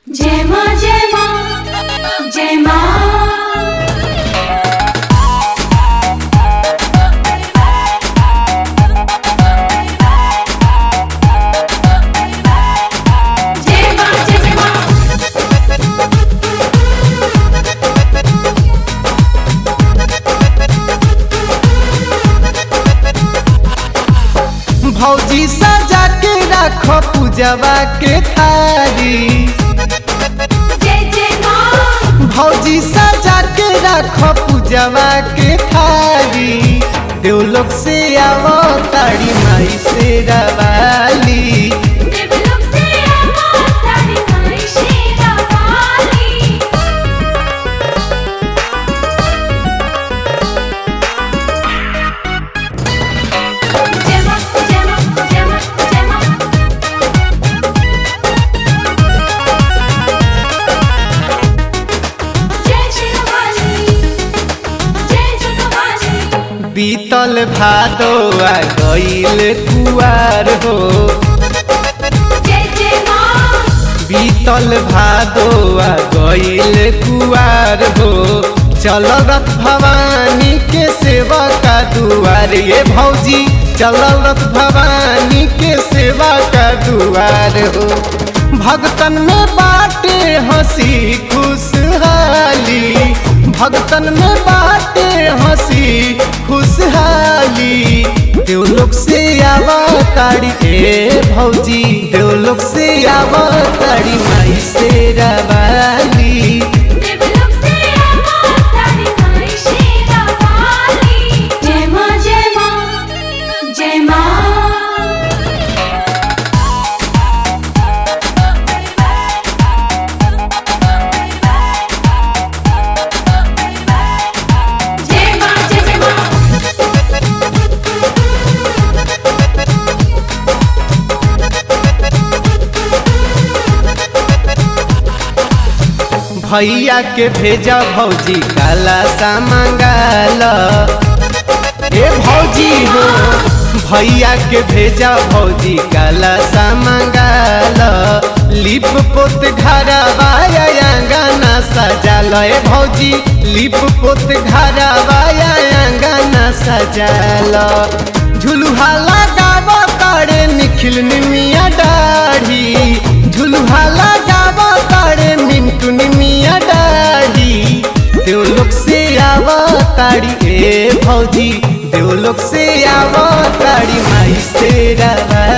जय माँ जय माँ जय माँ जय माँ जय जय माँ भौजी सजा के राखो पूजवा के थारी जय जय माँ भौजी सजा के राखो पूजवा के थारी देवलोक से आवो ताड़ी माई से रवाली देवलोक से आवा तारी माई शेरा वाली जय माँ जय माँ जय माँ जय माँ जय शेरा वाली जय जग वाली बीतल भादो आ गईल कुआर हो जय जय माँ बीतल भादो आ गईल कुआर हो चल रथ भवानी के सेवा का दुआर ये भौजी चल रथ भवानी के सेवा का दुआर हो भगतन में बाटे हंसी खुशहाली भगतन में बाटे हंसी खुशहाली देवलोक से आवा ताड़ी ए भौजी देवलोक से आवा ताड़ी माई से रवाली देवलोक से आवा तारी माई शेरा वाली जय माँ जय माँ जय माँ जय माँ जय जय माँ भैया के भेजा भौजी काला सा मंगाल ए भौजी हो भैया के भेजा भौजी काला सा मंगाल लिप पोत घरवा अंगना सजाल ए भौजी लिप पोत घरवा अंगना सजाल झुलुहा लगाव तारे निखिल निमिया दाढ़ी झुलुहा लगाव तारे मिंटू निमिया दाढ़ी देवलोक से आव ताड़ी ए भौजी देवलोक से आव ताड़ी माई से रवा